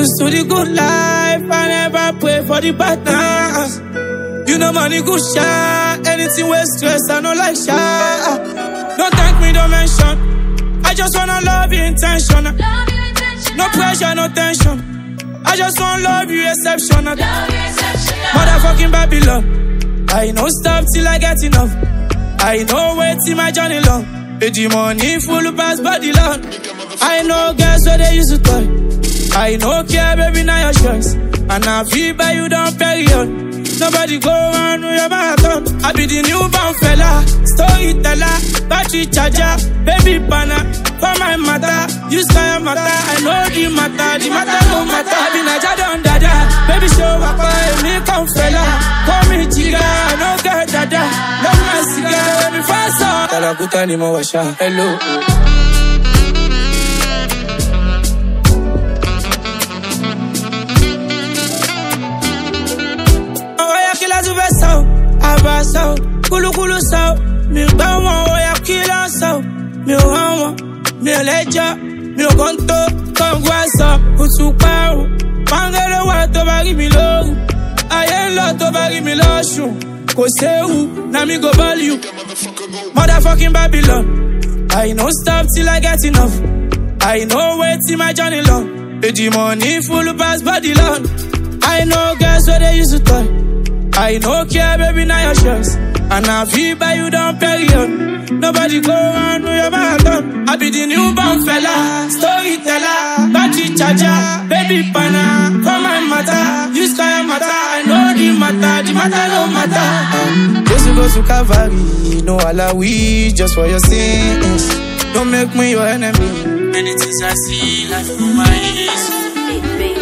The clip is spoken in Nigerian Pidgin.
Used to the good life, I never pray for the bad times. You know money good shot, anything with stress, I no like shot. Don't thank me, don't mention. I just wanna love you intentional. No pressure, no tension. I just wanna love you exceptional. Motherfucking Babylon. I no stop till I get enough. I know wait till my journey long. With the money full pass body long. I know girls where they used to toy. I no care, baby, now your choice. And I feel by you down period. Nobody go around with your marathon. I be the newborn fella, storyteller, battery charger, baby banner. For my matter, you sky matter. I know the matter, the matter no matter. I be Naja don dada, baby show up, me come fella. Call me chica, I no get dada. Love my cigar, me fast on. Talakuta ni mo washa, hello. Oya kila tu fẹ́ sọ, àbá sọ, kúlúkúlú sọ, mi gbá wọn, oya kila sọ, mi ò hàn wọn, mi ò lẹ́jọ́, mi ò kàn tó, kọ̀ǹgù àṣọ, kùtù parun, pàǹgẹ́rẹ́ wà tó bá rí mi lóru, ayé ń lọ tó bá rí mi lọ́sùn, kò séwu, na mi go ball you, motherfucking Babylon, I no stop till I get enough, I know wait till my journey long, the money full pass body long. I know girls where they used to toy. I no care, baby, now your choice. And I feel by you down period. Nobody go around with your marathon. I be the newborn fella, storyteller, battery charger, baby pana. For my matter, you sky matter. I know the matter, the matter no matter. Just to go to Calvary, no alawi, just for your sins. Don't make me your enemy. Many things I see, life through my eyes. Big, big